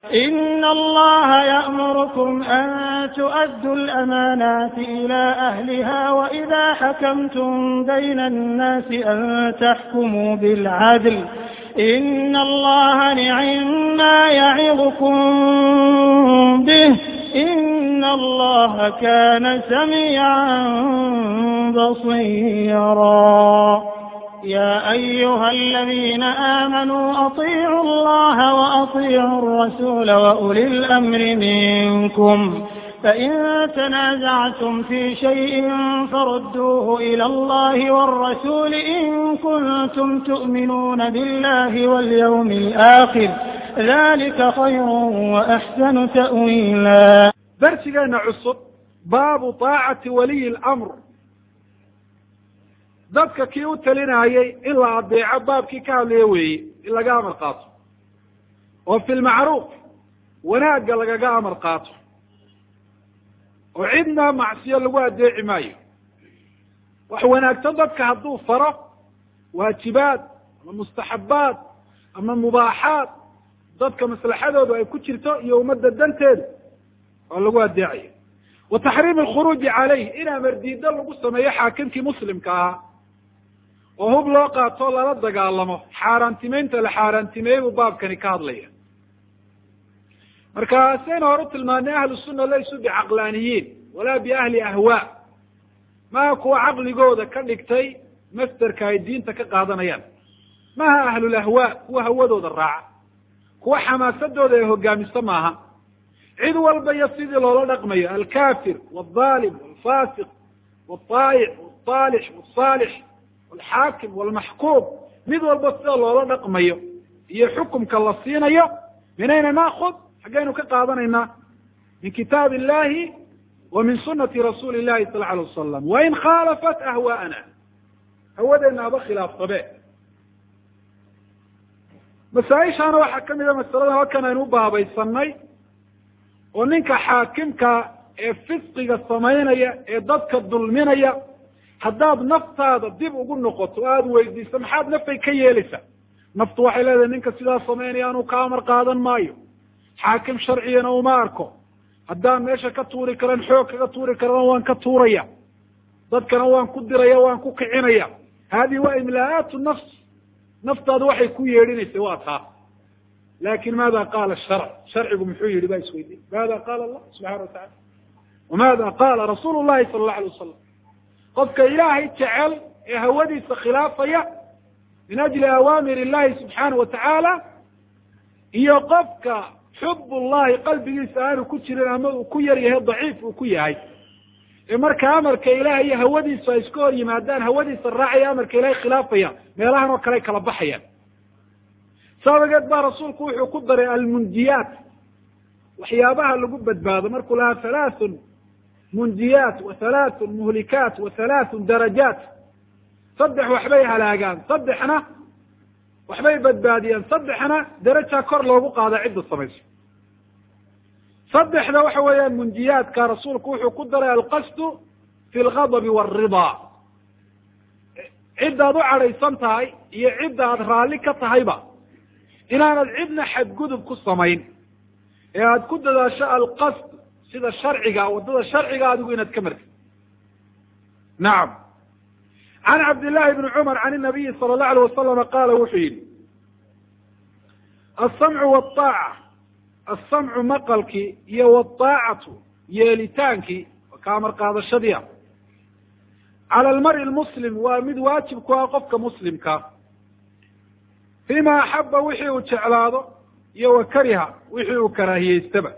إن الله يأمركم أن تؤدوا الأمانات إلى أهلها وإذا حكمتم بين الناس أن تحكموا بالعدل إن الله نعم ما يعظكم به إن الله كان سميعا بصيرا يا أيها الذين آمنوا أطيعوا الله وأطيعوا الرسول وأولي الأمر منكم فإن تنازعتم في شيء فردوه إلى الله والرسول إن كنتم تؤمنون بالله واليوم الآخر ذلك خير وأحسن تأويلا darsigeena cusub baabu taacati waliyi اlamr dadka kii u talinayay in la adeeco baabkii ka hadlaya weeye in laga amar qaato oo fi lmacruuf wanaagga lagaga amar qaato oo cidna macsiyo lagu adeeci maayo wax wanaagsan dadka hadduu faro waajibaad ama mustaxabaad ama mubaaxaad dadka maslaxadoodu ay ku jirto iyo ummadda danteedu oo lagu adeecayo wa taxriim alkhuruuji calayh in amardiido lagu sameeyo xaakimkii muslimka ahaa oo hub loo qaato lala dagaalamo xaaraantimeynta la xaaraantimeeyey buu baabkani ka hadlaya marka saynu hore u tilmaanay ahlu sunna laysu bicaqlaaniyiin walaa biahli ahwaa maha kuwa caqligooda ka dhigtay masderka ay diinta ka qaadanayaan maha ahlulahwaa kuwa hawadooda raaca kuwa xamaasadooda ay hogaamiso maaha cid walba iyo sidii loola dhaqmayo alkafir waldaalim walfasiq walطaayic walصaalix walsaalix walxaakim walmaxkuum mid walba sida loola dhaqmayo iyo xukumka la siinayo minayna naakud xaggaynu ka qaadanaynaa min kitaab illahi wa min sunati rasuuli llahi sal alay wasalam wain khaalafat ahwaa'ana hawadeena aba khilaafsabe masaaishaana waxaa kamid a masaladan halkan aynu u baabaysanay oo ninka xaakimka ee fisqiga samaynaya ee dadka dulminaya haddaad naftaada dib ugu noqoto o aada weydiiso maxaad nafay ka yeelaysaa naftu waxay leedahay ninka sidaa samaynaya anuu ka amar qaadan maayo xaakim sharcigana uma arko haddaan meesha ka tuuri karan xoog kaga tuuri karana waan ka tuuraya dadkana waan ku diraya waan ku kicinaya hadihi waa imlaa'aatu nafs naftaadu waxay ku yeedhinaysa waa taa lakin maada qaala sharc sharcigu muxuu yihi baa isweydiin maada qaala allah subxana wa tacala wamaada qaala rasuulu llahi sala allahu alay wasalam qofka ilaahay jecel ee hawadiisa khilaafaya min ajli awaamir illahi subxaana wa tacaala iyo qofka xub llahi qalbigiisa aanu ku jirin ama uu ku yar yahay daciif uu ku yahay ee marka amarka ilahay iyo hawadiisu ay iska hor yimaadaan hawadiisa raacaya amarka ilahay khilaafaya meelahan oo kale ay kala baxayaan sabageed baa rasuulku wuxuu ku daray almunjiyaat waxyaabaha lagu badbaado markuu lahaa halaathun munjiyaat wa halaathun muhlikaat wa halaathun darajaat saddex waxbay halaagaan saddexna waxbay badbaadiyaan saddexna darajaa kor loogu qaada cidda samayso saddexda waxa weeyaan munjiyaadka rasuulku wuxuu ku daray alqasdu fi lgadabi waalridaa ciddaad u cadhaysan tahay iyo cidda aad raalli ka tahayba inaanad cidna xadgudub ku samayn ee aada ku dadaasho alqasd sida sharciga waddada sharciga adigu inaad ka martid nacam can cabdillahi bni cumar can inabiyi sala allahu alay wasalama qaala wuxuu yihi alsamcu walطaaca alsamcu maqalkii iyo waalطaacatu yeelitaankii ka amar qaadashadiia cala almari lmuslim waa mid waajib ku ah qofka muslimka fima axaba wixii uu jeclaado iyo wa kariha wixii uu karaahiyeystaba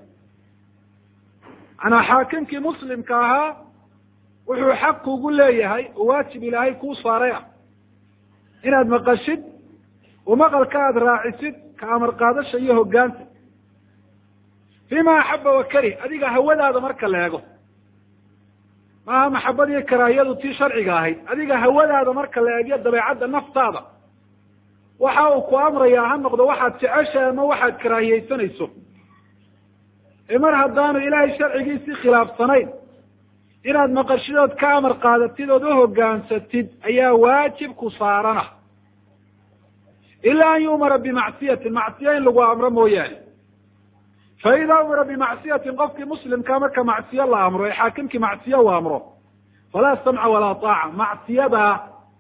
manaa xaakimkii muslimka ahaa wuxuu xaq kugu leeyahay oo waajib ilaahay kuu saaray ah inaad maqashid oo maqalka aada raacisid ka amar qaadasha iyo hogaanta fima axaba wa karih adiga hawadaada marka la eego maaha maxabad iyo karaahiyadu tii sharciga ahayd adiga hawadaada marka la eegyo dabeecadda naftaada waxa uu ku amrayaa ha noqdo waxaad jeceshahay ama waxaad karaahiyeysanayso ee mar haddaanu ilaahay sharcigiisii khilaafsanayn inaad maqashidood ka amar qaadatid ood uhogaansatid ayaa waajib ku saarana ilaa an yu'mara bimacsiyatin macsiya in lagu amro mooyaane faida umira bimacsiyatin qofkii muslimkaa marka macsiyo la amro ee xaakimkii macsiyo uu amro falaa samca walaa taaca macsiyadaa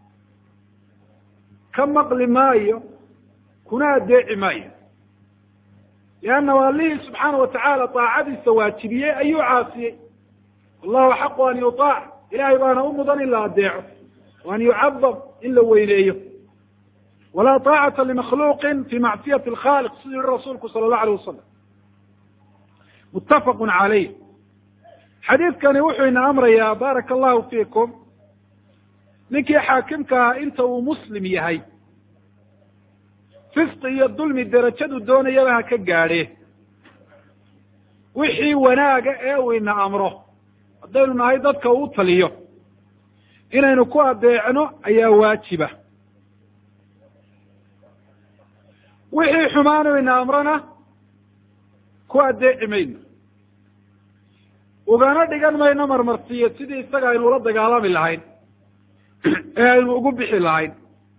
ka maqli maayo kuna adeeci maayo liannahu allihii subxaana watacaala taacadiisa waajibiyey ayuu caasiyey wallahu xaqu an yutaac ilahay baana u mudan in la adeeco wa an yucadam in la weyneeyo walaa taacata limakhluuqin fi macsiyati alkhaliq siduu yihi rasuulku sala allahu alayh wasalam muttafaqun calayh xadiidkani wuxuu ina amrayaa baaraka allahu fiikum ninkii xaakimkaa inta uu muslim yahay fisqi iyo dulmi derajadu doonayaba ha ka gaadhe wixii wanaaga ee uu ina amro haddaynu nahay dadka uu taliyo inaynu ku adeecno ayaa waajiba wixii xumaanu ina amrona ku adeeci mayno ugana dhigan mayno marmarsiyo sidii isaga aynu ula dagaalami lahayn ee aynu ugu bixi lahayn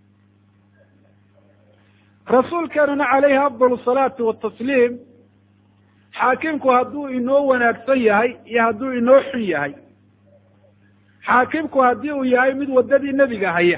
rasuulkeenuna calayhi afdal salaati watasliim xaakimku hadduu inoo wanaagsan yahay iyo hadduu inoo xun yahay xaakimku haddii uu yahay mid waddadii nebiga haya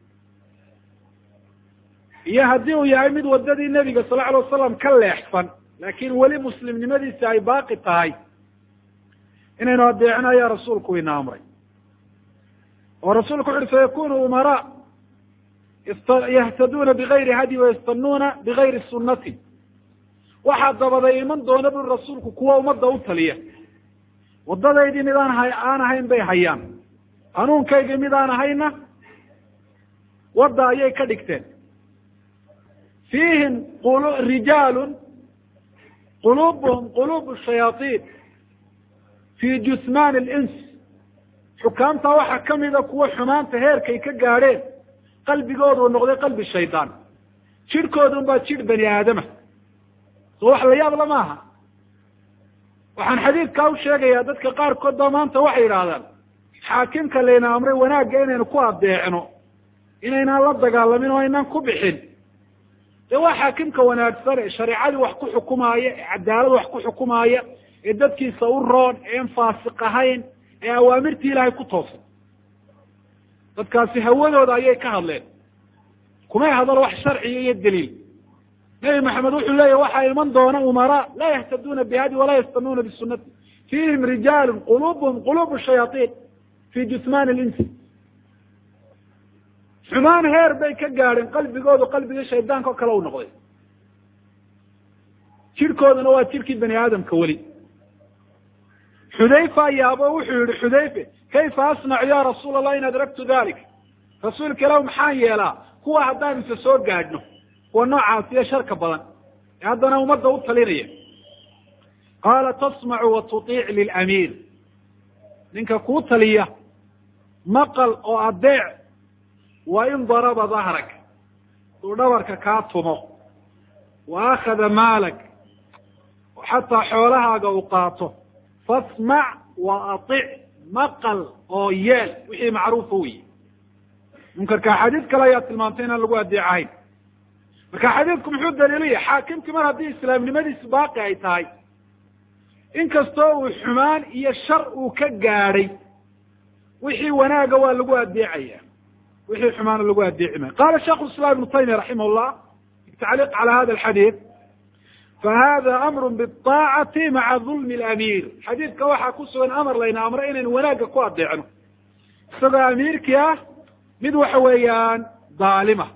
iyo haddii uu yahay mid waddadii nebiga sal lla alay wasalam ka leexsan laakiin weli muslimnimadiisi ay baaqi tahay inaynu adeecno ayaa rasuulku ina amray oo rasuulku wuxu uhi sayakunu umaraa yahtaduuna bigayri hadyi wayastanuuna bigayri sunnati waxaa dabaday iman doona buri rasuulku kuwa ummadda u taliya waddadaydii mid aan ha aan ahayn bay hayaan hanuunkaygii mid aan ahayna wadda ayay ka dhigteen fiihim rijaalun qulubuhum qulubu shayaaiin fii jusmaan alins xukaamtaa waxaa kamida kuwa xumaanta heerkay ka gaadheen qalbigoodu noqday qalbi shaydaan jidhkoodun baa jidh bani aadama soo wax la yaabla maaha waxaan xadiidkaa u sheegayaa dadka qaarkood ba maanta waxay yidhaahdaan xaakimka layna amray wanaagga inaynu ku adeecno inaynaan la dagaalamin oo aynaan ku bixin dee waa xaakimka wanaagsan ee shareecadii wax ku xukumaaya ee cadaalad wax ku xukumaaya ee dadkiisa u roon eean faasiq ahayn ee awaamirtii ilaahay ku toosan dadkaasi hawadooda ayay ka hadleen kumay hadalo wax sharciya iyo daliil nebi maxamed wuxuu leeyahy waxaa iman doona umaraa laa yahtaduuna bihadi walaa yastanuuna bisunati fiihim rijaalun qulubuhum qulubu shayaaiin fi jusmaan linsi xumaan heer bay ka gaadheen qalbigoodu qalbigii shaydaanka oo kale u noqday jidhkooduna waa jidhkii bani aadamka weli xudayfa yaabo wuxuu yihi xudayfe kayfa asnacu ya rasuul allah in adraktu dalik rasuulka ilahu maxaan yeelaa kuwa haddaan isa soo gaadhno kuwa noocaas iyo sharka badan ee haddana ummadda u talinaya qaala tasmacu wa tutiic lilamiir ninka kuu taliya maqal oo adeec wa in daraba dahrak duu dhabarka kaa tumo wa akhada maalak oo xataa xoolahaaga uu qaato fasmac wa atic maqal oo yeel wixii macruufa weyi munkarka xadiid kale ayaa tilmaamtay inaan lagu adeecahayn marka xadiidku muxuu daliilaya xaakimkii mar haddii islaamnimadiisu baaqi ay tahay inkastoo uu xumaan iyo shar uu ka gaadhay wixii wanaaga waa lagu adeecaya wixii xumaana lagu adeeci maayo qala shaikhu islam ibnu taymiya raximah llah bitacliiq cala hada alxadiid fahada amru biaacati maca dulmi alamiir xadiidka waxaa ku sugan amar layna amro inaynu wanaagga ku adeecno isagoo amiirkii ah mid waxa weeyaan daalima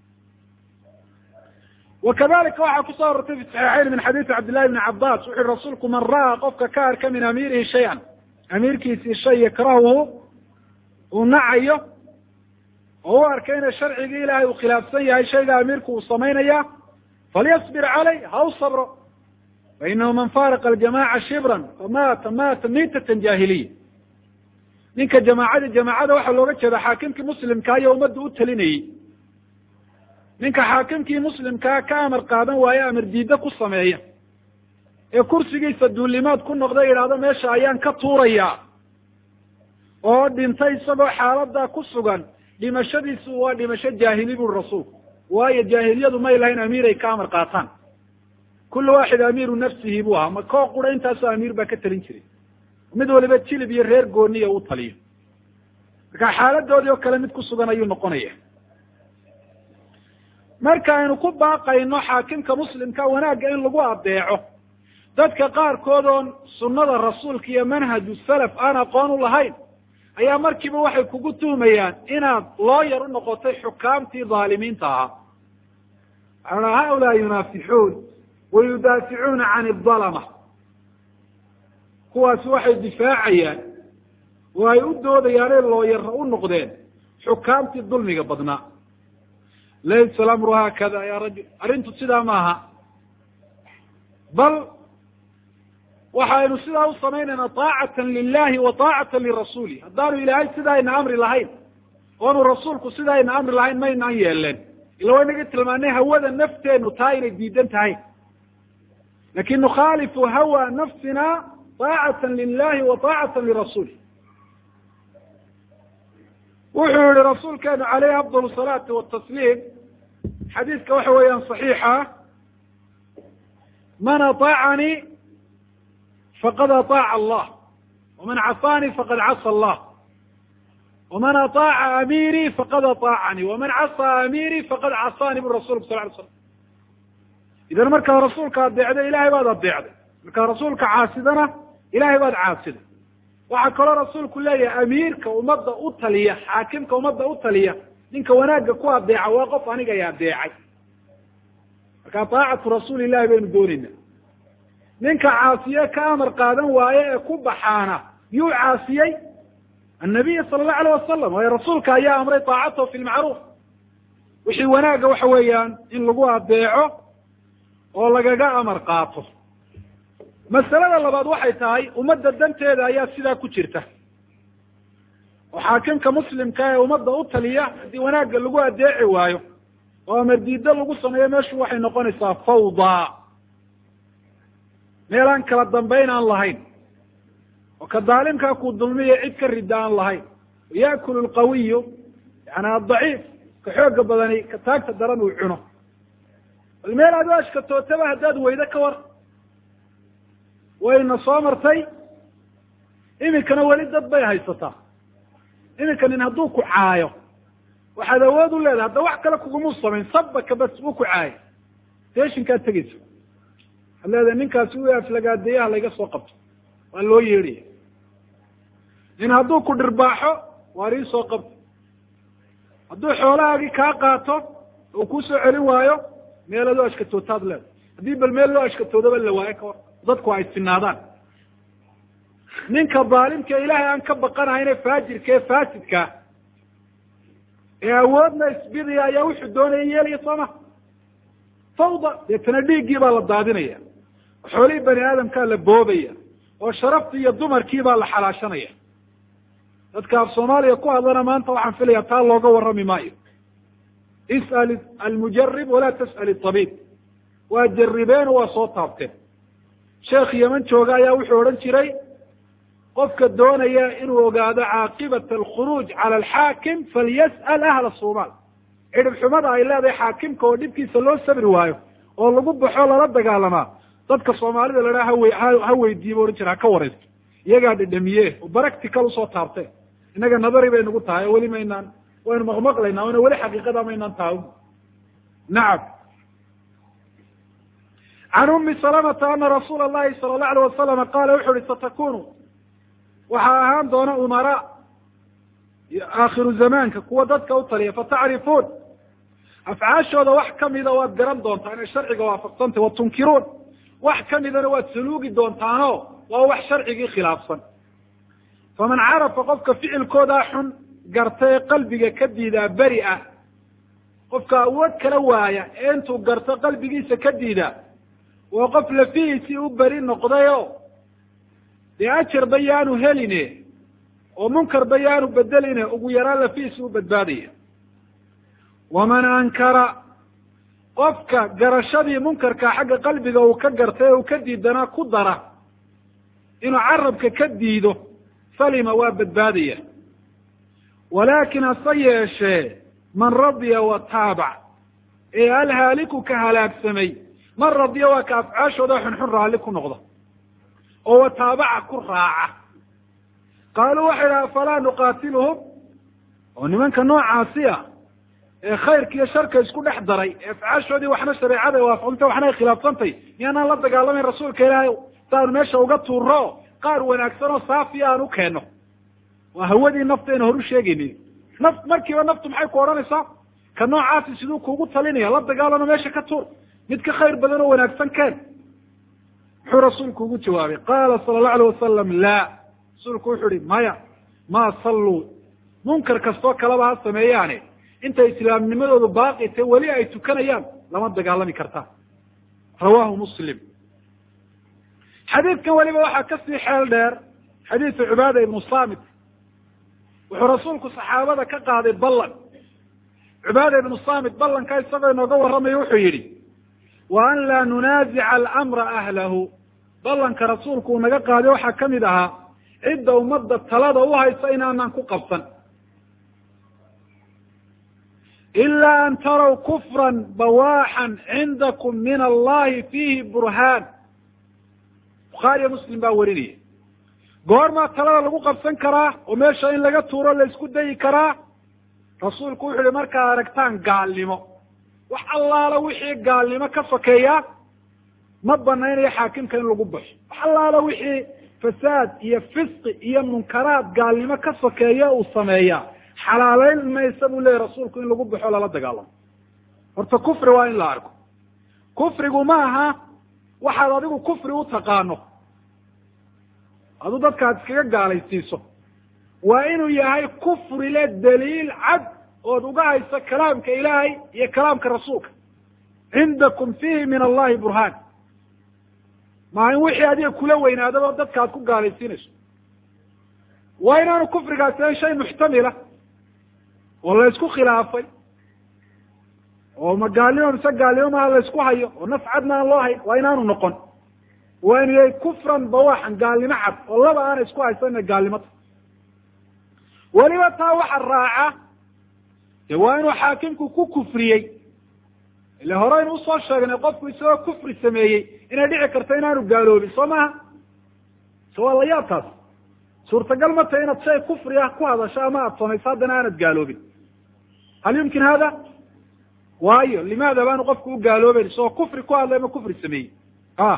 wakadalika waxaa kusoo arortay fi saxiixayn min xadiisi cabdillahi bni cabas wuxu uhi rasuulku man ra'aa qofka ka arka min amiirihi shay-an amiirkiisii shay yakrahuhu uu nacayo oo u arkay ina sharcigii ilaahay uu khilaafsan yahay shayga amiirku uu samaynaya falyasbir calay ha u sabro fainahu man faaraqa aljamaca shibran famaata maata mitatan jahiliya ninka jamaacadii jamaacada waxaa looga jeeda xaakimkii muslimkaa iyo ummadda u talinayey ninka xaakimkii muslimkaa ka amar qaadan waaye amar diidda ku sameeya ee kursigiisa duulimaad ku noqda yidhaahdo meesha ayaan ka tuurayaa oo dhintay isagoo xaaladaa ku sugan dhimashadiisu waa dhimasho jaahili buri rasuulku waayo jaahiliyadu may lahayn amiir ay ka amar qaataan kullu waaxid amiiru nafsihi buu ahaa ma koo qura intaasoo amiir baa ka talin jiray mid waliba jilib iyo reer gooniya u taliyo marka xaaladoodii oo kale mid ku sugan ayuu noqonaya marka aynu ku baaqayno xaakimka muslimka wanaagga in lagu adeeco dadka qaarkood oon sunnada rasuulka iyo manhaju salaf aan aqoon u lahayn ayaa markiiba waxay kugu tuhmayaan inaad looyar u noqotay xukaamtii dhaalimiinta ahaa waxaa haulaa yunaafixuun wa yudaaficuuna can idalama kuwaasi waxay difaacayaan oo ay u doodayaanay looyara u noqdeen xukaamtii dulmiga badnaa laysa alamru haakada ya rajul arrintu sidaa maaha bal waxaynu sidaa u samaynayna taacatan lilahi wa taacatan lirasuuli haddaanu ilaahay sidaayna amri lahayn oonu rasuulku sidaayna amri lahayn maynaan yeeleen ila wa inaga tilmaanay hawada nafteenu taa inay diidan tahay lakin nukhaalifu hawa nafsina taacatan lilahi wa taacatan lirasuuli wuxuu yihi rasuulkeenu caleyhi afdal salaati watasliim xadiiska waxa weeyaan صaxiixa man aطaacanii faqad aطaaca allah waman casaanii faqad casa allah waman aطaaca amiirii faqad aطaacanii waman casaa amiirii faqad casaanii bu rasulku sal ly slam idan markaad rasuulka adeecday ilahay baad adeecday markaad rasuulka caasidana ilahay baad caasiday waxaa kaloo rasuulku leeyahay amiirka ummadda u taliya xaakimka ummadda u taliya ninka wanaagga ku adeeca waa qof aniga ay adeecay marka taacatu rasuuli illahi baynu doonayna ninka caasiye ka amar qaadan waaye ee ku baxaana yuu caasiyey annabiya sala allahu alayh wasalam waayo rasuulka ayaa amray taacatahu fi lmacruuf wixii wanaagga waxa weeyaan in lagu adeeco oo lagaga amar qaato masalada labaad waxay tahay ummadda danteeda ayaa sidaa ku jirta oo xaakimka muslimka ee ummadda u taliya haddii wanaagga lagu adeeci waayo oo amar diiddo lagu sameeyo meeshu waxay noqonaysaa fawda meel aan kala dambayn aan lahayn oo ka daalimkaa ku dulmiya cid ka rida aan lahayn ya'kulu lqawiyu yani adaciif ka xooga badani ka taagta daran uu cuno bal meel aad u ashkatootaba haddaad weydo ka war wayna soo martay iminkana weli dad bay haysataa iminka nin hadduu ku caayo waxaad awood u leedahay hadda wax kale kugumuu samayn sabaka bas uu ku caayo teshinkaad tegeysa waxaad leedahay ninkaasi u aflagaadeeyaha layga soo qabto waa loo yeedhaya nin hadduu ku dhirbaaxo waar ii soo qabto hadduu xoolahaagii kaa qaato oo kuu soo celin waayo meelaad u ashkatootaad leedahay haddii bal meel loo ashkatoodaba la waayo kawar dadku ay sinaadaan ninka daalimka ilaahay aan ka baqanahayne faajirka ee faasidka ee awoodna isbidaya ayaa wuxuu doonaya yeelaya soo ma fawda deetana dhiiggii baa la daadinaya xoolihii bani aadamkaa la boobaya oo sharaftii iyo dumarkii baa la xalaashanaya dadka af soomaaliya ku hadlana maanta waxaan filaya taa looga warrami maayo is'al almujarib walaa tas'al itabiib waa jaribeen oo waa soo taabteen sheekh yeman jooga ayaa wuxuu odhan jiray qofka doonaya inuu ogaado caaqibata alkhuruuj cala alxaakim falyas'al ahla somaal cidhib xumada ay leedahay xaakimka oo dhibkiisa loo sabri waayo oo lagu baxo lala dagaalamaa dadka soomaalida la dhaha hawe ha weydiiye ba odhan jira ha ka waraysto iyagaa dhedhamiye oo baractical usoo taabteen innaga nadari bay nagu tahay oo weli maynaan waynu maqmaqlaynaa ona weli xaqiiqada maynaan tahay nacam can umi salamata ana rasuula allahi sala allahu alayh wasalama qaala wuxu uhi satakunu waxaa ahaan doona umaraa aakhiru zamaanka kuwa dadka u taliya fatacrifuun afcaashooda wax kamida waad garan doontaan inay sharciga waafaqsantay wa tunkiruun wax kamidana waad saluugi doontaano waa wax sharcigii khilaafsan faman carafa qofka ficilkoodaa xun garta ee qalbiga ka diidaa beri ah qofka awood kala waaya ee intuu garto qalbigiisa ka diidaa waa qof lafihiisii u beri noqdayo dee ajarba yaanu heline oo munkarba yaanu bedeline ugu yaraan lafihiisi u badbaadaya waman ankara qofka garashadii munkarka xagga qalbiga uu ka gartay ee uu ka diidanaa ku dara inuu carabka ka diido salima waa badbaadaya walaakin hase yeeshee man radiya wa taabac ee alhaaliku ka halaagsamay man radiya waa ka afcaashooda xunxun raalli ku noqda oo wataabaca ku raaca qaaluu waxay dhaha falaa nuqaatiluhum oo nimanka noocaasi ah ee khayrka iyo sharka isku dhex daray ee afcaashoodii waxna shareecada waafaqsantay waxna ay khilaafsantay miyaanaan la dagaalamayn rasuulka ilaahay saanu meesha uga tuuro qaar wanaagsan oo saafiya aan u keenno waa hawadii nafteena horu sheegaynin naf markiiba naftu maxay ku odhanaysaa ka noocaasi siduu kuugu talinaya la dagaalano meesha ka tuur mid ka khayr badan oo wanaagsan keen muxuu rasuulku ugu jawaabay qaala sala allahu alayh wasalam laa rasuulku wuxuu ihi maya maa salluu munkar kastoo kaleba ha sameeyaane intay islaamnimadoodu baaqi tae weli ay tukanayaan lama dagaalami kartaa rawaahu muslim xadiidkan weliba waxaa kasii xeel dheer xadiidu cibaada ibnu samit wuxuu rasuulku saxaabada ka qaaday ballan cibaada ibnu samit ballanka isagoo inooga warramayo wuxuu yidhi wa an laa nunaazica alamra ahlahu ballanka rasuulku uu naga qaaday waxaa kamid ahaa cidda ummadda talada u haysa inaanaan ku qabsan ilaa an taraw kufran bawaaxan cindakum min allahi fiihi burhaan bukhaariyo muslim baa werinaya goormaa talada lagu qabsan karaa oo meesha in laga tuuro la isku dayi karaa rasuulku wuxu uhi markaad aragtaan gaalnimo wax allaala wixii gaalnimo ka sokeeya ma banaynayo xaakimka in lagu baxo wax allaala wixii fasaad iyo fisqi iyo munkaraad gaalnimo ka sokeeya uu sameeyaa xalaaleyn maysa buu leeyahy rasuulku in lagu baxo lala dagaalamo horta kufri waa in la arko kufrigu ma aha waxaad adigu kufri u taqaano aduu dadka ad iskaga gaalaysiiso waa inuu yahay kufri le daliil cad ood uga hayso kalaamka ilaahay iyo kalaamka rasuulka cindakum fiihi min allahi burhaan maa in wixii adiga kula weynaadaba dadka aad ku gaalaysiinayso waa inaanu kufrigaasi ahan shay muxtamila oo la isku khilaafay oo ma gaalnimo mise gaalnimo maha la isku hayo oo naf cadna aan loo hayn waa inaanu noqon waa inu yahay kufran bawaxan gaalnimo cad oo laba aana isku haysana gaalnimota weliba taa waxa raaca de waa inuu xaakimku ku kufriyey ile horeynu usoo sheegnay qofku isagoo kufri sameeyey inay dhici karto inaanu gaaloobin soo maha se waa la yaab taas suurtagal ma tahay inaad shay kufri ah ku hadasho ama aada samayso haddana aanad gaaloobin hal yumkin hada waayo limaada baanu qofku u gaaloobeyn isagoo kufri ku hadlay ama kufri sameeyey a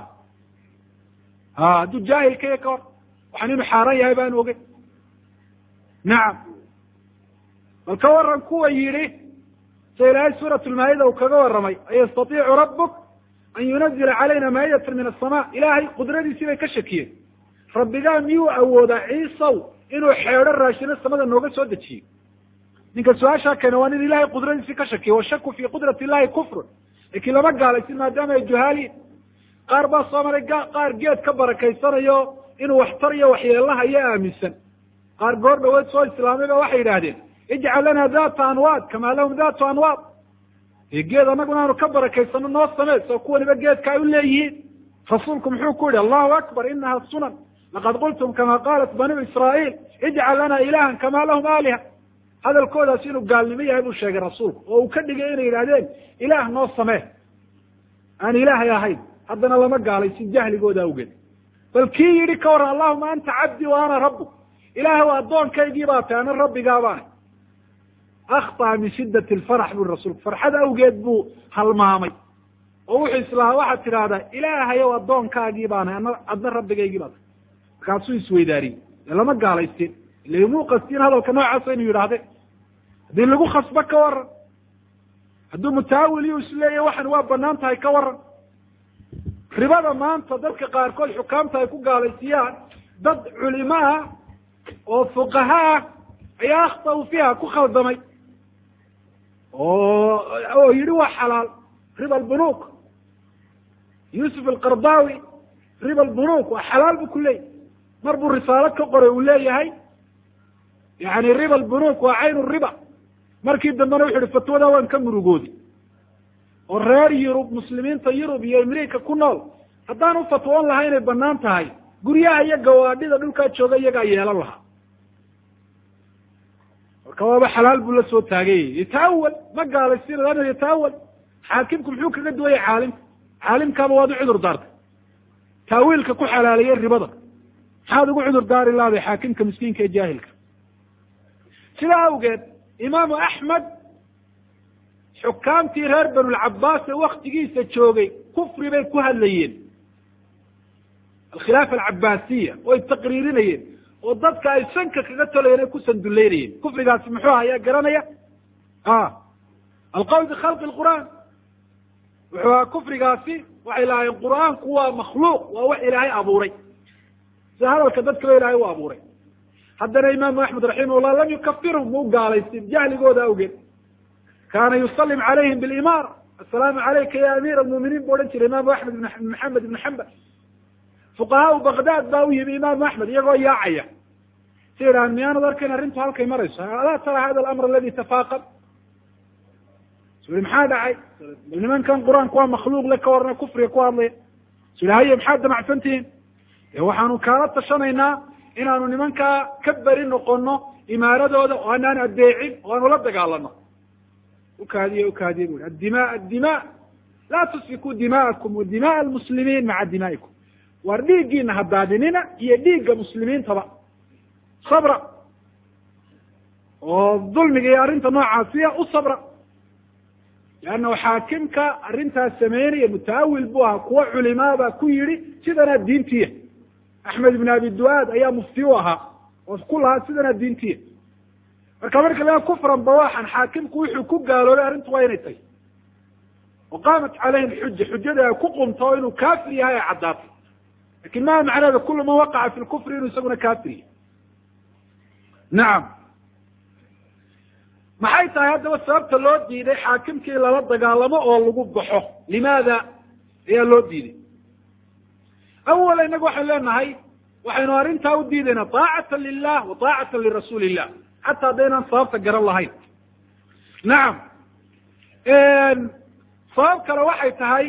a hadduu jaahilka iyo ka hor waxaan inuu xaaraan yahay baanu ogey nacam bal ka waran kuwa yidhi sida ilaahay suurat lmaayida uu kaga warramay an yastatiicu rabbuk an yunazila calayna maayatan min asama ilaahay qudradiisii bay ka shakiyeen rabbigaa miyuu awoodaa ciisaw inuu xeedho raashino samada nooga soo dejiyo ninka su-aashaa keena waa nin ilahay qudradiisii ka shakiya washaku fi qudrati illahi kufrun laakiin lama gaalaysin maadaama ay juhaaliin qaar baa soo maray qaar geed ka barakaysanayo inuu waxtar iyo waxyeelaha iyo aaminsan qaar goor dhaweed soo islaamay ba waxay yidhaahdeen ijcal lana data anwaad kama lahum datu anwaad e geed annaguna aanu ka barakaysano noo samee soo kuwaniba geedka ay u leeyihiin rasuulku muxuu ku yihi allahu akbar inaha sunan laqad qultum kama qalat banu israail ijcal lana ilahan kama lahum aaliha hadalkoodaas inuu gaalnimo yahay buu sheegay rasuulku oo uu ka dhigay inay yidhahdeen ilaah noo samee aan ilaahay ahayn haddana lama gaalaysin jahligooda awgeed bal kii yidhi ka waran allahuma anta cabdi wa ana rabbuk ilaahw addoonkaygii baa tahay ana rabbigaa baana akhطأ min shidat lfarax buri rasuulku farxad awgeed buu halmaamay oo wuxuu islahaa waxaad tidhaahdaa ilaahayow addoonkaagii baana ana adna rabbigaygii baa tahay markaasuu isweydaariyey dee lama gaalaysin ila muu qastiin hadalka noocaasa inuu yidhahdeen haddii lagu khasbo ka waran hadduu mutaawil yu isleeyahy waxan waa banaan tahay ka waran ribada maanta dadka qaarkood xukaamta ay ku gaalaysiiyaan dad culimo ah oo fuqaha ah ayaa akhtau fiiha ku khaldamay oo oo yidhi waa xalaal riba albunuk yuusuf alqardawi riba albunuk waa xalaal bu ku leeyahy mar buu risaalo ka qoray uu leeyahay yani riba albunuk waa caynu riba markii dambena wuxu uhi fatwada waan ka murugoodi oo reer yurub muslimiinta yurub iyo amerika ku nool haddaan u fatwoon lahay inay banaan tahay guryaha iyo gawaadhida dhulkaa jooga iyagaa yeelan lahaa marka waaba xalaal buu la soo taagayay yataawal ma gaalaysiina lana yataawal xaakimku muxuu kaga duwaya caalimka caalimkaaba waad u cudur daartay taawiilka ku xalaaliyey ribada maxaad ugu cudur daari lahday xaakimka miskiinka ee jaahilka sidaa awgeed imaamu axmed xukaamtii reer banulcabaas ee waktigiisa joogay kufri bay ku hadlayeen alkhilaafa alcabaasiya way taqriirinayeen oo dadka ay sanka kaga tolayeen ay ku sanduleynayeen kufrigaasi muxuu aha ayaa garanaya a alqowl bikhalqi lqur'aan wuxuu ahaa kufrigaasi waxay lahaayeen qur'aanku waa makhluuq waa wax ilaahay abuuray sida hadalka dadkaba ilaahay u abuuray haddana imaamu axmed raximahullah lam yukafirhum muu gaalaysin jahligooda awgeed kaana yusalim calayhim bilimaara assalaamu calayka ya amiir almu'miniin bu odhan jiray imaamu axmed ibn maxamed ibn xambal fuqahaau baghdad baa u yimi imaamu axmed iyagoo yaacaya si yidhahan miyaanad arkayn arrintu halkay marayso alaa tara hada alamr aladi tafaaqad su yihi maxaa dhacay bal nimankan qur-aanku waa makhluuq le ka warna kufriga ku hadlaya su yihi haye maxaad damacsan tihiin de waxaanu kaala tashanaynaa inaanu nimankaa ka beri noqono imaaradooda oo anaan adeecin oo aanu la dagaalano ukaadiye ukaadiye bu addima addima laa tusfikuu dima'akum wa dima'a almuslimiin maca dimaa'ikum waar dhiiggiina hadaadinina iyo dhiigga muslimiintaba sabra oo dulmiga iyo arrinta noocaasiya u sabra leannahu xaakimka arrintaas sameynaya mutaawil bu ahaa kuwa culimaabaa ku yidhi sidanaa diintiya axmed ibn abi duaad ayaa mufti u ahaa oo ku lahaa sidanaa diintiya marka marka laga kufran bawaxan xaakimku wuxuu ku gaaloobay arrintu waa inay tahy wa qaamat calayhim xuja xujada ay ku qumto oo inuu kaafir yahay ay caddaatay lakin maa macneeda kulu man waqaca fi lkufri inuu isaguna kaafir yahay nacam maxay tahay haddaba sababta loo diiday xaakimkii lala dagaalamo oo lagu baxo limaada ayaa loo diiday awala inagu waxaynu leenahay waxaynu arrintaa u diidaynaa taacatan lilah wa taacatan lirasuuli illah xataa haddaynaan sababta garan lahayn nacam sabab kale waxay tahay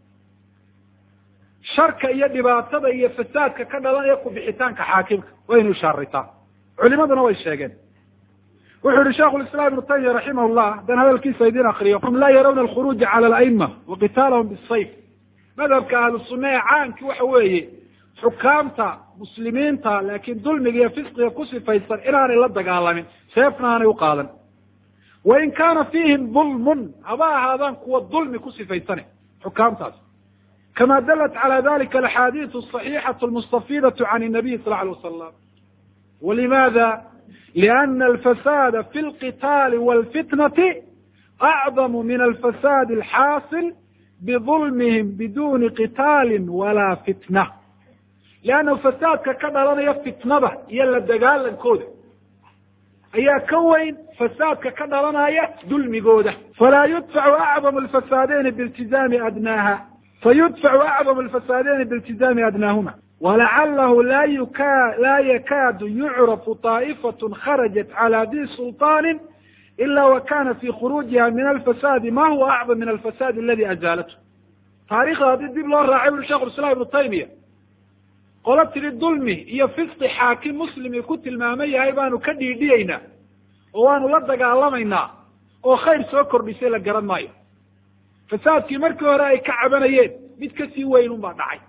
sharka iyo dhibaatada iyo fasaadka ka dhalanaya kubixitaanka xaakimka waynu ishaaraytaa culimaduna way sheegeen wuxuu yihi sheikhu lislaam ibnu taymiya raximah llah haddaan hadalkiisa idin akriyo hum laa yarawna alkhuruuja cala alaima wa qitaalahum bisayf madhabka ahlu sunna ee caanki waxa weeye xukaamta muslimiinta laakiin dulmiga iyo fisqiga ku sifaysan inaanay la dagaalamin seefna aanay u qaadan wain kaana fiihim dulmun haba ahaadaan kuwa dulmi ku sifaysane xukaamtaas kama dalat cala dalika alaxaadiisu asaxiixatu almustafidatu can inabiy sal alay wasalam walimada liana alfasada fi lqitaali walfitnati acdamu min alfasadi alxaasil bidulmihim biduni qitaali walaa fitna liannahu fasaadka ka dhalanaya fitnada iyo la dagaalankooda ayaa ka weyn fasaadka ka dhalanaya dulmigooda falaa yudfacu acdamu alfasaadeyni biiltizaami adnaaha fayudfacu acdamu alfasaadeyni biiltizaami adnaahuma walacalahu la yuka laa yakaadu yucrafu طaa'ifatun kharajat cala di sulطaani ila wa kana fi khuruujiha min alfasaadi ma huwa acdam min alfasaadi aladi azaalatu taarikhda haddii dib loo raacay uri shekh islam ibnu taymiya qolo tiri dulmi iyo fisqi xaakim muslimi ku tilmaaman yahay baanu ka dhiidhiyeynaa oo waanu la dagaalamaynaa oo khayr soo kordhisay la garan maayo fasaadkii markii hore ay ka cabanayeen mid kasii weyn un baa dhacay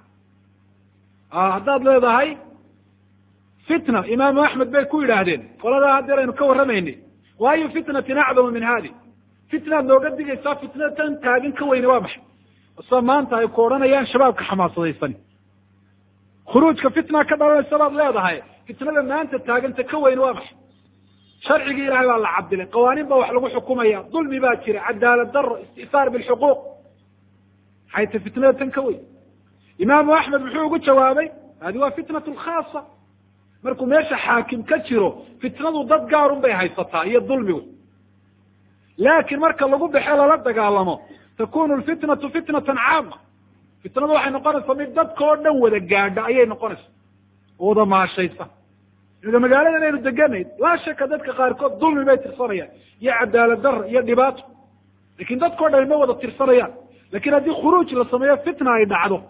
haddaad leedahay fitna imaamu axmed bay ku yidhaahdeen qoladaa haddeer aynu ka warramaynay waayu fitnatin acdamu min hadi fitnaad nooga digaysaa fitnada tan taagan ka weyne waa maxay sida maanta ay ku odhanayaan shabaabka xamaasadaysan khuruujka fitna ka dhalanaysa baad leedahay fitnada maanta taaganta ka weyn waa maxay sharcigii ilahay baa la cabdilay qawaaniin baa wax lagu xukumaya dulmi baa jira cadaalad daro istisaar bilxuquuq maxay ta fitnada tan ka weyn imaamu axmed muxuu ugu jawaabay hadi waa fitnatu lkhaasa markuu meesha xaakim ka jiro fitnadu dad gaarun bay haysataa iyo dulmigu laakin marka lagu baxe lala dagaalamo takunu lfitnatu fitnatan caama fitnadu waxay noqonaysaa mid dadka oo dhan wada gaadha ayay noqonaysaa oo wada maashaysa ida magaaladan aynu deganayd laa shaka dadka qaarkood dulmi bay tirsanayaan iyo cadaalad dara iyo dhibaato lakin dadkao dhan ma wada tirsanayaan lakin haddii khuruuj la sameeyo fitna ay dhacdo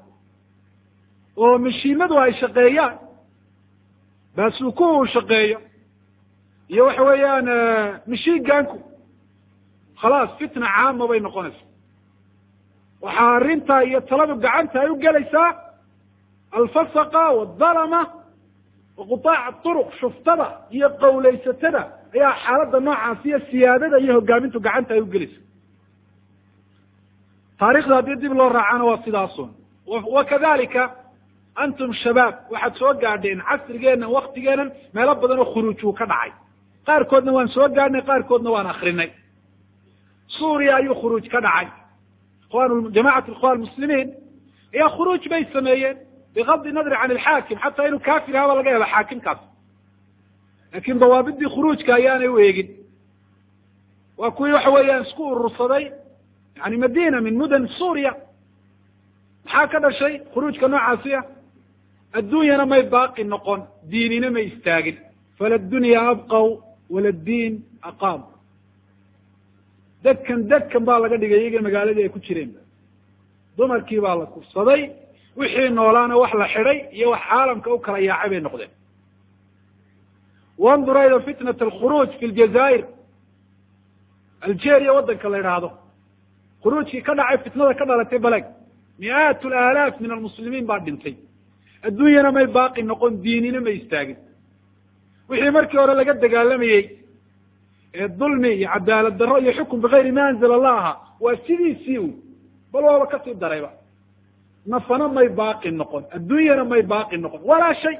oo mashiimadu ay shaqeeyaan baasuukuhu uu shaqeeyo iyo waxa weeyaan mashiinganku khalaas fitna caama bay noqonaysa waxaa arrinta iyo taladu gacanta ay u gelaysaa alfasaqa waldalama wa qutaac turuq shuftada iyo qawlaysatada ayaa xaaladda noocaas iyo siyaadada iyo hogaamintu gacanta ay u gelaysa taarikhda haddii dib loo raacana waa sidaasun wa kadalika antum shabaab waxaad soo gaadheen casrigeennan waktigeennan meelo badan oo khuruuj uu ka dhacay qaarkoodna waan soo gaadhnay qaarkoodna waan akrinay suuriya ayuu khuruuj ka dhacay ikhwan jamacat ikhwan muslimiin ayaa khuruuj bay sameeyeen bigadi nadri can alxaakim xataa inuu kafir ahaa baa laga yaaba xaakimkaas laakin dawaabidii khuruujka ayaanay u eegin waa kuwii waxa weeyaan isku urursaday yani madina min mudan suuriya maxaa ka dhashay khuruujka noocaasiya adduunyana may baaqi noqon diinina may istaagin fala dunya abqaw wala diin aqaam dadkan dadkan baa laga dhigay iyaga magaaladii ay ku jireen dumarkii baa la kufsaday wixii noolaana wax la xidhay iyo wax caalamka u kala yaacay bay noqdeen wandur ayda fitnat alkhuruuj fi ljazaa'ir algeria waddanka la idhaahdo khuruujkii ka dhacay fitnada ka dhalatay baleg mi'aat alaalaaf min almuslimiin baa dhintay adduunyana may baaqi noqon diinina may istaagin wixii markii hore laga dagaalamayey ee dulmi iyo cadaalad darro iyo xukun bigayri ma anzala allah ahaa waa sidiisii u bal waaba kasii darayba nafana may baaqi noqon adduunyana may baaqi noqon walaa shay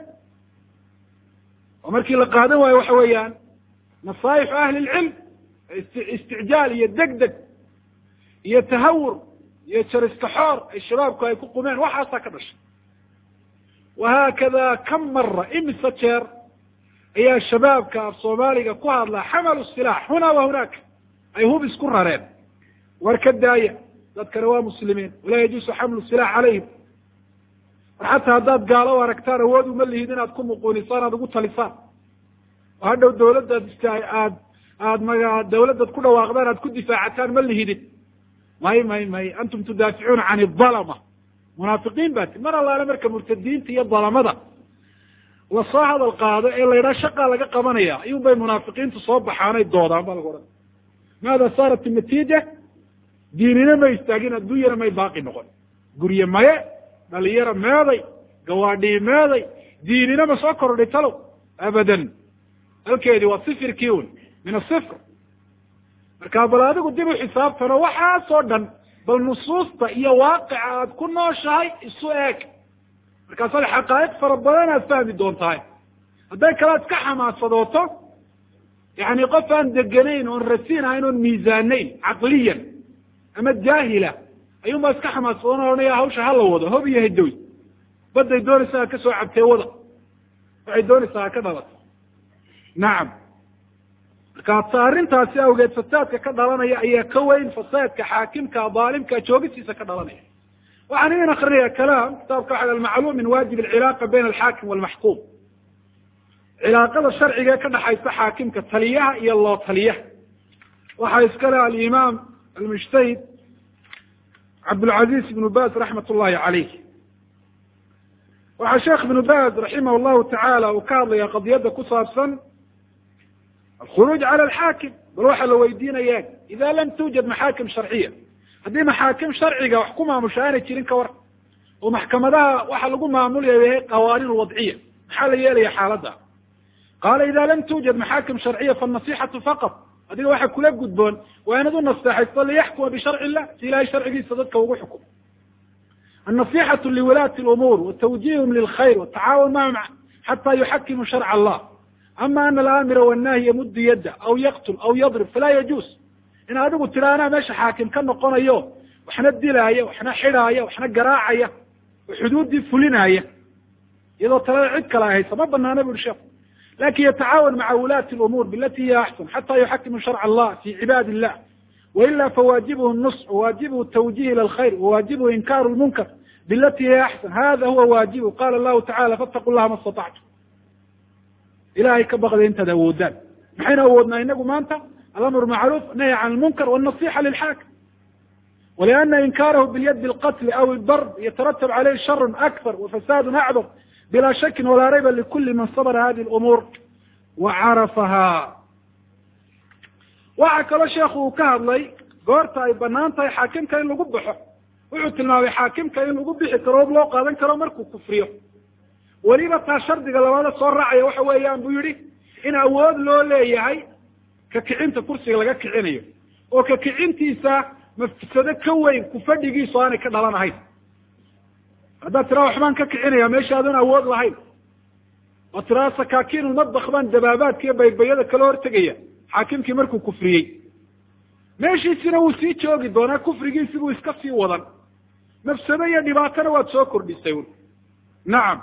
oo markii la qaadan waayo waxa weeyaan nasaaixu ahli lcilm isticjaal iyo deg deg iyo tahawur iyo jariskaxoor ay shabaabku ay ku qumeen waxaasaa ka dhashay wahaakada kam mara imise jeer ayaa shabaabka af soomaaliga ku hadlaa xamalu silaax huna wa hunaaka ay hub isku rareen war ka daaya dadkana waa muslimiin walaa yajuusu xamlu silax calayhim war xataa haddaad gaalo u aragtaan awood uma lihid inaad ku muquunisaan aad ugu talisaan oo hadhow dawladdaad ist aad aad maga dawladdaad ku dhawaaqdaan aad ku difaacataan ma lihidin may may may antum tudaaficuuna can idalama munaafiqiin baa ti mar allaale marka murtadiinta iyo dalamada lasoo hadal qaado ee la yidhaha shaqaa laga qabanaya ayuun bay munaafiqiintu soo baxaanay doodaan baa lagu odhan maada saarat natiija diinina may istaagin adduunyana may baaqi noqon gurye maye dhalinyaro meeday gawaadhii meeday diinina ma soo kordhay talow abadan halkeedii waa sifirkii un min asifr marka bal adigu dib u xisaabtano waxaasoo dhan bal nusuusta iyo waaqica aad ku nooshahay isu eeg markaasaad xaqaa'iq fara badan aad fahmi doontahay hadday kale ad ka xamaasadooto yani qof aan deganayn oon rasiin ahayn oon miisaanayn caqliyan ama jaahila ayuun baa iska xamaasadoon ohanaya hawsha hala wado hob iyo hadoy badday doonaysaa ha ka soo cabtee wada waxay doonaysaa ha ka dhalato nacam marka arrintaasi awgeed fasaadka ka dhalanaya ayaa ka weyn fasaadka xaakimka daalimka joogisiisa ka dhalanaya waxaan idin akrinaya kalaam kitaabka waxa almacluum min waajib alcilaaqa bayna alxaakim walmaxkuum cilaaqada sharciga ee ka dhaxaysa xaakimka taliyaha iyo loo taliyaha waxaa iska leh alimaam almujtahid cabdulcaziz ibnu baz raxmat ullahi caleyh waxaa sheekh ibnu baz raximah llahu tacaala uu ka hadlaya qadiyadda ku saabsan alkhuruuj cala alxaakim bal waxaa la weydiinaya ida lam tuujad maxaakim sharciya haddii maxaakim sharciga wax ku maamusha aanay jirin ka war oo maxkamadaha waxa lagu maamulaya yahay qawaaniin wadciya maxaa la yeelaya xaaladda qaala ida lam tuujad maxaakim sharciya fanasixatu faqat adiga waxa kula gudboon waa inaad u naseexaysto liyaxkuma bisharci illah si ilahay sharcigiisa dadka ugu xukumo annasixatu liwulaati lumuur watawjihum lilkhayr watacaawun mahum xata yuxakimu sharca allah ama ana alaamira wannahi yamuddu yadda aw yaqtul aw yadrib falaa yajuus in adigu tira anaa meesha xaakim ka noqonayo waxna dilaaya waxna xidhaaya waxna garaacaya oo xuduuddii fulinaaya iyadoo talada cid kale haysa ma banaana bu uri sheeku lakin yatacaawan maca wulaati lumuur bilati hiya axsan xata yuxakimu sharca allah fi cibaadi illah waila fawaajibuhu nusx wawaajibuhu tawjih ila alkhayr wawaajibuhu inkaaru lmunkar bilati hiya axsan hada huwa waajibu qala allahu tacala fattaqu llaha ma statactum ilahay ka baqday intaad awoodaan maxaynu awoodnaa inagu maanta alamr macruuf nahy can lmunkar wالنaصixa lilxaakim waliana inkaarahu bilyadi اlqatl aw اldarb yataratab caleyh shar akbar wafasad acdar bila shaki walaa rayba likuli man sabra hadi اlumuur wacarafaha waxaa kaloo sheekhu uu ka hadlay goorta ay banaan tahay xaakimka in lagu baxo wuxuu tilmaamay xaakimka in lagu bixi karo ob loo qaadan karo markuu kufriyo weliba taa shardiga labaada soo raacaya waxa weeyaan buu yihi in awood loo leeyahay ka kicinta kursiga laga kicinayo oo ka kicintiisa mafsado ka weyn kufadhigiisu aanay ka dhalan ahayn haddaad tiraa waxbaan ka kicinaya meesha adoon awood lahayn oo tiraa sakaakiinulmadbak baan dabaabaadka iyo baybayada kala hortegaya xaakimkii markuu kufriyey meeshiisina wuu sii joogi doonaa kufrigiisi buu iska sii wadan mafsado iyo dhibaatona waad soo kordhisay un nacam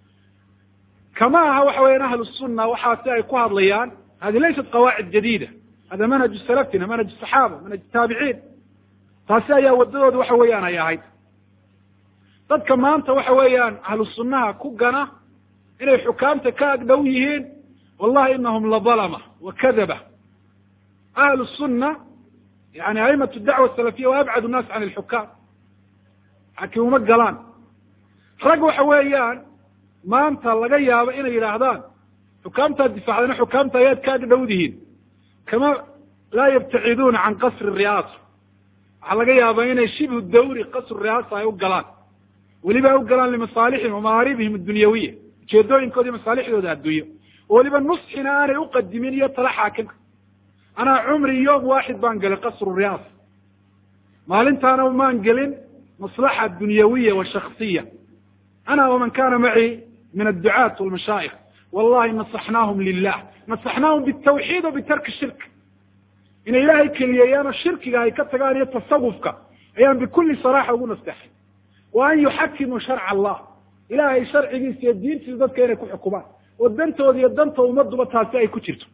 kama aha waxa weyan ahlu sunna waxaasi ay ku hadlayaan hadi laysat qawaacid jadiida hada manhaju salafina manhaj saxaaba manhaj taabiciin taasi ayaa wadadooda waxa weeyaan ay ahayd dadka maanta waxa weeyaan ahlu sunnaha ku gana inay xukaamta ka agdhow yihiin wallahi inahum ladalama wa kadaba ahlu sunna yani aimatu dacwa salafiya wa abcad nnaas can alxukaam xakim uma galaan rag waxa weeyaan maanta laga yaabo inay yidhaahdaan xukaamtaad difaacdana xukaamta ayaad ka agdhowdihiin kama laa yabtaciduuna can qasri riyaasa waxaa laga yaabaa inay shibhu dawri qasru riyaasa ay u galaan weliba ay u galaan limasaalixihim wa mahaaribihim addunyawiya ujeedooyinkoodi masaalixdooda adduunyo oo weliba nusxina aanay uqadimin iyo tala xaakimka anaa cumri yoom waaxid baan gelay qasru riyaasa maalintaana maan gelin maslaxa dunyawiya wa shaksiya ana waman kana macii min adducaat walmashaayikh wallahi nasaxnaahum lilah nasaxnaahum bitawxiid wa bitarki shirk inay ilaahay keliyeeyaanoo shirkiga ay ka tagaan iyo tasawufka ayaan bikulli saraaxa ugu nasteexay wa an yuxakimuu sharca allah ilaahay sharcigiisa iyo diintiisa dadka inay ku xukumaan oo dantooda iyo danta ummaduba taasi ay ku jirto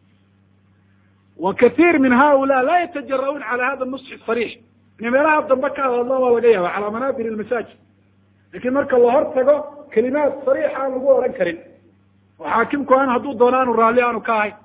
wa katiir min haula laa yatajara-uun cala hada nusxi sariix inay meelaha dambe ka hadadlaan waa laga yaaba calaa manaabir ilmasaajid lakin marka la hor tago kelimaad sariixa aan lagu odhan karin oo xaakimku aan hadduu doono aanu raalli aanu ka ahayn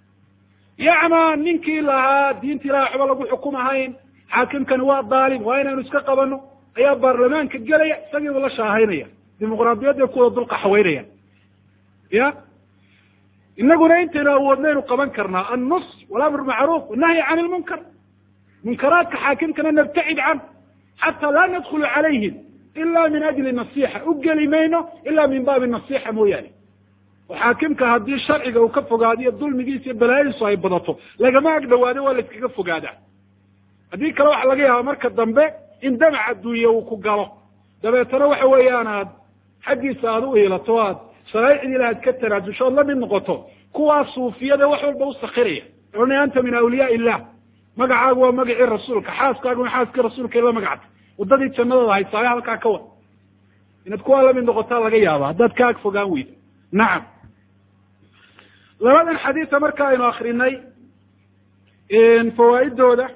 yacmaa ninkii lahaa diinta ilahay waxba lagu xukum ahayn xaakimkani waa daalim waa inaynu iska qabano ayaa baarlamaanka gelaya isagiibu la shaahaynaya dimuqraadiyadday kuwada dulqa xaweynaya ya inaguna intaynu awoodnaynu qaban karnaa annus walamr macruuf wanahyi can ilmunkar munkaraadka xaakimkana nabtacid can xataa laa nadkhulu calayhim ila min ajli nasixa u geli mayno ila min baabi nasixa mooyaane oo xaakimka haddii sharciga uu ka fogaadiyo dulmigiisa iyo balaayadiisu ay badato lagama ag dhawaado waa la iskaga fogaadaa haddii kale waxa laga yaaba marka dambe in damac adduunye uu ku galo dabeetana waxa weeyaan aad xaggiisa aad u iilato aad sharaaicdii ilaah ad ka tanaajusho ood la mid noqoto kuwaa suufiyada wax walba usakiraya ohanaya anta min awliyaa illah magacaagu waa magacii rasuulka xaaskaaguna xaaskii rasuulka ila magacta waddadii jannadooda haysaayo halkaa ka wad inaad kuwaa lamid noqotaa laga yaaba haddaad ka ag fogaan weydo nacam labadan xadiisa marka aynu akrinay fawaaidooda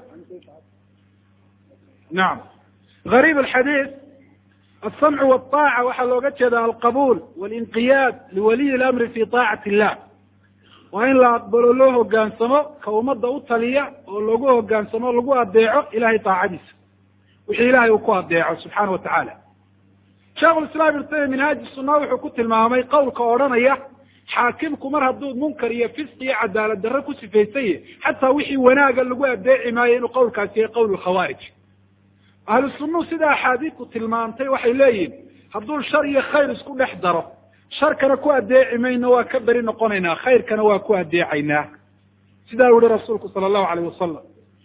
nacam gariib alxadiis alsamcu walطaaca waxaa looga jeeda alqabuul walinqiyaad liwaliyi lamri fi طaacati illah waa in la aqbalo loo hogaansamo ka ummadda u taliya oo lagu hogaansamo lagu adeeco ilahay taacadiisa wixii ilahay uu ku adeeco subxaana wa tacaala sheikhu islam ibn taymiya minhaaji sunna wuxuu ku tilmaamay qowlka odhanaya xaakimku mar hadduu munkar iyo fisq iyo cadaalad darre ku sifaysaye xataa wixii wanaaga lagu adeeci maayo inuu qowlkaasi yahay qowl lkhawaarij ahlu sunnuhu sida axaadiidku tilmaamtay waxay leeyihin hadduu shar iyo khayr isku dhex daro sharkana ku adeeci mayno waa ka beri noqonaynaa khayrkana waa ku adeecaynaa sidaa u yihi rasuulku sala allahu alayh wasalam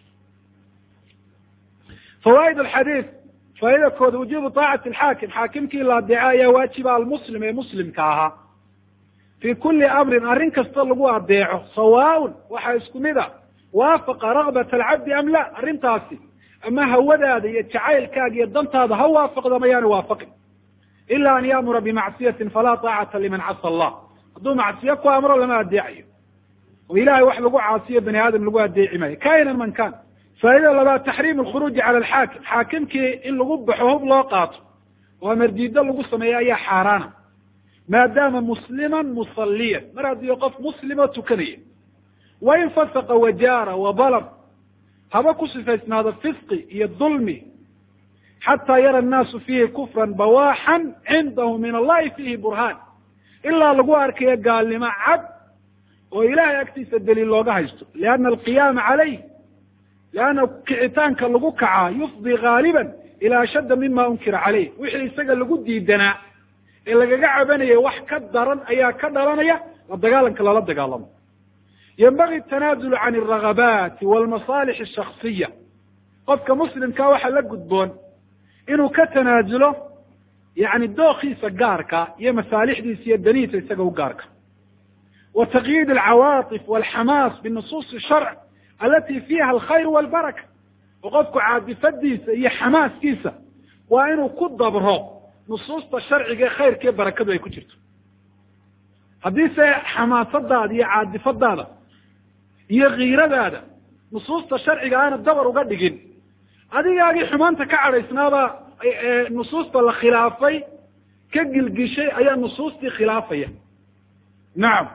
fawaaid alxadiid faaidakooda wujubu taacati alxaakim xaakimkii la adeeco ayaa waajiba almuslim ee muslimka ahaa fi kuli amrin arrin kasta lagu adeeco sawaaun waxaa isku mid a waafaqa ragbat alcabdi am la arrintaasi ama hawadaada iyo jacaylkaaga iyo dantaada ha waafaqda mayaana waafaqin ila an yaamura bimacsiyatin falaa taacata liman casa allah hadduu macsiyo ku amro lama adeecayo oo ilahay wax lagu caasiyo bani aadam lagu adeeci maayo kainan man kan faa'ida labaad taxriim alkhuruuji cala alxaakim xaakimkii in lagu baxo hub loo qaato oo amardiido lagu sameeyo ayaa xaaraana maadaama musliman musaliyan mar haddii qof muslimo tukanaya wain fasaqa wajaara wabalam haba ku sifaysnaado fisqi iyo dulmi xataa yara annaasu fiihi kufran bawaaxan cindahu min allahi fiihi burhaan ilaa lagu arkayo gaalnimo cad oo ilahay agtiisa daliil looga haysto lianna alqiyaama calayh lianna kicitaanka lagu kacaa yufdi gaaliban ilaa ashadda mima unkira caleyh wixii isaga lagu diidanaa ee lagaga cabanaya wax ka daran ayaa ka dhalanaya la dagaalanka lala dagaalamo yenbagi tanaazulu can alragabaati walmasaalix ashaksiya qofka muslimkaa waxaa la gudboon inuu ka tanaazulo yani dookiisa gaarka iyo masaalixdiisa iyo danihiisa isaga u gaarka wa taqyiid alcawaatif walxamaas binusuusi sharc alati fiiha alkhayr walbaraka oo qofku caadifadiisa iyo xamaaskiisa waa inuu ku dabro nusuusta sharciga ee khayrka ee barakadu ay ku jirto haddiise xamaasadaada iyo caadifadaada iyo kiiradaada nusuusta sharciga aana dabar uga dhigin adigaagii xumaanta ka cadhaysnaaba nusuusta la khilaafay ka gilgishay ayaa nusuustii khilaafaya nacam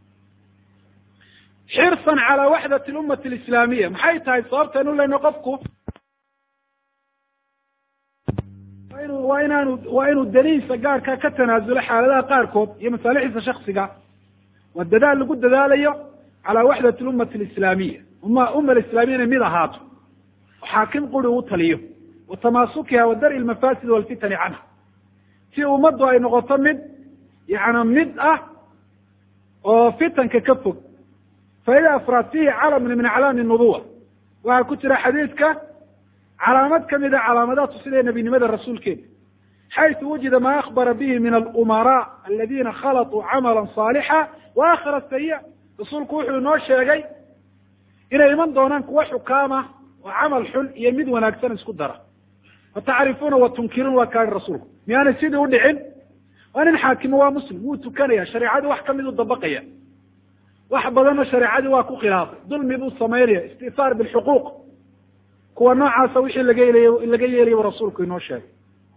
xirsan calaa waxdat lummati alislaamiya maxay tahay sababtaynu leyno qofku waa inaanu waa inuu danihiisa gaarka ka tanaasulo xaaladaha qaarkood iyo masaalixiisa shaksiga waa dadaal lagu dadaalayo calaa waxdat lummati alislaamiya umma umma alislaamiya inay mid ahaato oo xaakim quri uu taliyo wa tamaasukiha wa dar'i lmafaasid walfitani canha si ummaddu ay noqoto mid yana mid ah oo fitanka ka fog faida afraad fihi calamun min aclaami nubuwa waxaa ku jira xadiidka calaamad kamida calaamadaha tusinaya nebinimada rasuulkeena xaysu wujida ma akbara bihi min alumaraa aladina khalaطuu camala صaalixa wa akhara sayi rasuulku wuxuu inoo sheegay inay iman doonaan kuwa xukaama oo camal xun iyo mid wanaagsan isku dara fatacrifuuna wa tunkiruun waa kaani rasuulku miyaanay sidii u dhicin waa nin xaakimo waa muslim wuu tukanaya shareecadii wax kamid u dabaqaya wax badanna shareecadii waa ku khilaafay dulmi buu samaynaya istisaar bilxuquuq kuwa noocaasa wixii laga yeelay laga yeelayay rasuulku inoo sheegay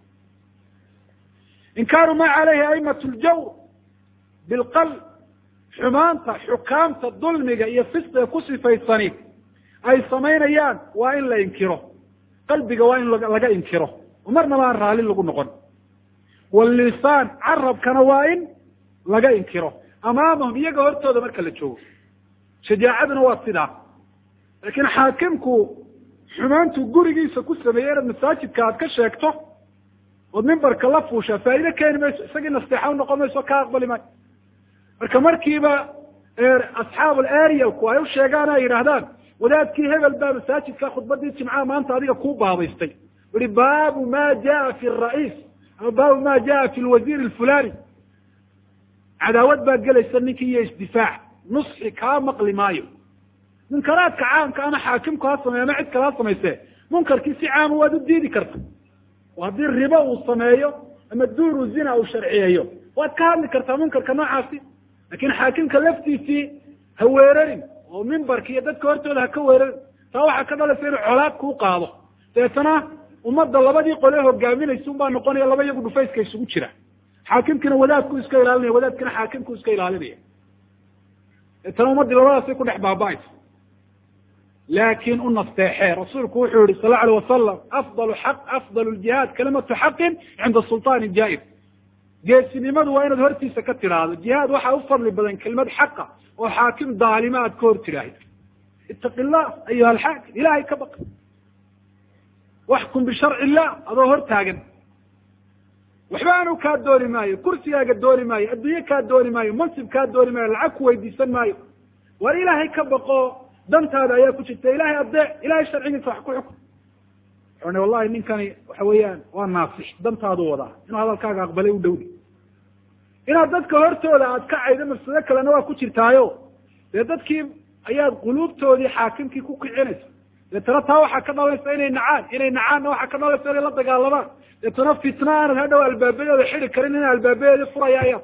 inkaaru ma caleyhi aimatu ljawr bilqalb xumaanta xukaamta dulmiga iyo fisqiga ku sifaysani ay samaynayaan waa in la inkiro qalbiga waa in laga inkiro oo marnaba aan raali lagu noqon walisaan carabkana waa in laga inkiro amaamahum iyaga hortooda marka la joogo shajaacaduna waa sidaa laakiin xaakimku xumaantu gurigiisa ku sameeyey inaad masaajidka aad ka sheegto ood mimbarka la fuushaa faa'ido keeni mayso isagii nasteexa unoqon mayso ka aqbali maayo marka markiiba asxaab alarialku ay u sheegaan ay yidhaahdaan wadaadkii hebel baa masaajidka khudbadii jimcaha maanta adiga kuu baabaystay yihi baabu ma jaa fi ra'iis ama baabu ma jaa fi lwasiir alfulani cadaawad baa gelaysa ninkii iyo isdifaac nusxi kaa maqli maayo munkaraadka caamka ama xaakimku ha sameeye ama cid kale ha samayse munkarkii si caama waad u diidi karta oo haddii ribo uu sameeyo ama duuru zina uu sharciyeeyo waad ka hadli kartaa munkarka noocaasi lakin xaakimka laftiisii ha weerarin oo mimbarka iyo dadka hortooda ha ka weerarin taa waxaa ka dhalaysa inuu colaad kuu qaado dabeetana ummadda labadii qole hogaaminaysa unbaa noqonaya laba iyagu dhufayska isugu jira xaakimkina wadaadku iska ilaalinaya wadaadkina xaakimku iska ilaalinaya dabeetana ummaddii labadaasay ku dhex baaba-aysa laakin u nasteexee rasuulku wuxuu yihi sal alay wasalam afdal xaq afdal ljihaad kalimatu xaqin cinda sulطaani jaair geesinimadu waa inaad hortiisa ka tidhaahdo jihaad waxaa u fadli badan kelimad xaqa oo xaakim daalima aad ka hor tidhaahid itaqi llah ayuha alxaakim ilahay ka baq waxkum bisharci illah adoo hor taagan waxba anu kaa dooni maayo kursigaaga dooni maayo adduunye kaa dooni maayo mansib kaa dooni maayo lacag ku weydiisan maayo war ilaahay ka baqo dantaada ayaa ku jirta ilahay adeec ilahay sharcigiisa wax ku xukm wuxuu wallahi ninkani waxa weeyaan waa naasix dantaadu wadaa inuu hadalkaaga aqbalay u dhowdi inaad dadka hortooda aad ka caydo mafsado kalena waa ku jirtaayo dee dadkii ayaad quluubtoodii xaakimkii ku kicinaysa deetana taa waxaa ka dhalaysa inay nacaan inay nacaanna waxaa ka dhalaysa inay la dagaalamaan deetana fitna aanad hadhow albaabadeeda xidi karin inay albaabadeedii furaya ayaa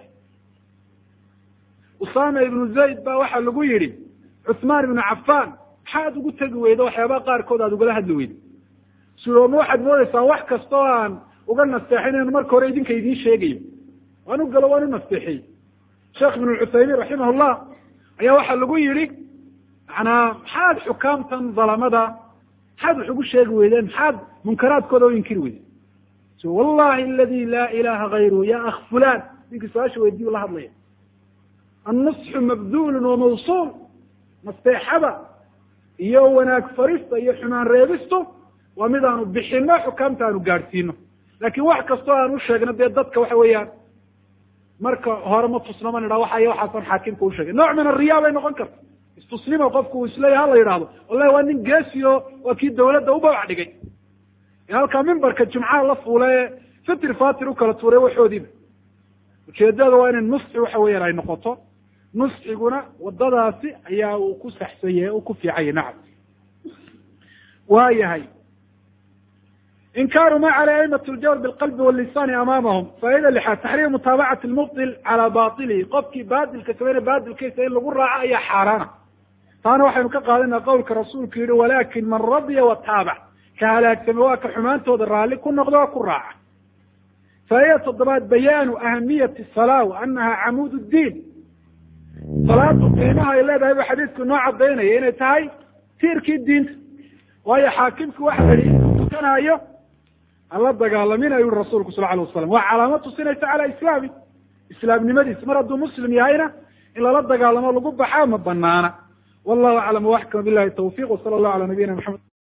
usama ibnu zayd ba waxaa lagu yidhi cuثmaan ibnu cafan maxaad ugu tegi weyda waxyaabaha qaarkood aad ugala hadli weyda suooma waxaad moodeysaa wax kasta oo aan uga nasteexinayn marka hore idinka idiin sheegayo waan u galo waan u nasteexiyey sheekh ibn cuthaymiin raximah llah ayaa waxaa lagu yihi manaa maxaad xukaamtan dalamada maxaad wax ugu sheegi weydeen maxaad munkaraadkooda u inkiri weydeen wallahi aladi laa ilaha gayruhu ya akh fulan ninkii su-aasha weydiyu la hadlaya annusxu mabdulun wamawsuul nasteexada iyo wanaag farista iyo xumaan reebistu waa mid aanu bixino xukaamta aanu gaadhsiino laakiin wax kastoo aan u sheegno dee dadka waxa weeyaan marka hore ma tusno ma nidha waxay waxaasan xaakimka usheegay nooc min ariya bay noqon karta istusnimo qofku uu isleeyahy hala yidhahdo wallahi waa nin geesi o waa kii dawladda u babac dhigay ee halkaa mimbarka jumcaha la fuula ee fitir fatir u kala tuuray waxoodiiba ujeedada waa inay nusxi waxa weeyaan ay noqoto nusxiguna wadadaasi ayaa uu ku saxsan yahay uu ku fiican yahay nacam waa yahay inkaaru ma cala aimati ljawr bilqalbi walisani amaamahum faa'ida lixaad taxriim mutaabacati lmubdil calaa bailihi qofkii baadilka samayna baadilkiisa in lagu raaco ayaa xaaraana taana waxaynu ka qaadanaa qowlka rasuulku yihi walakin man radiya wataabac ka halaagsame waa ka xumaantooda raalli ku noqdo oo ku raaca faa'ida toddobaad bayaanu ahamiyati salaa wa anaha camuud ddiin salaadu qiimaha ay leedahay ba xadiidku noo cadaynaya inay tahay tiirkii diinta waayo xaakimki waxa la yihi inuu tukanaayo hala dagaalamin ayuu yihi rasuulku sal alay wasalam waa calaamad tusinaysa cala islaami islaamnimadiisa mar hadduu muslim yahayna in lala dagaalamo lagu baxaa ma banaana wallahu aclam waxkama bilahi tawfiq wsala allahu ala nabiyina maxamed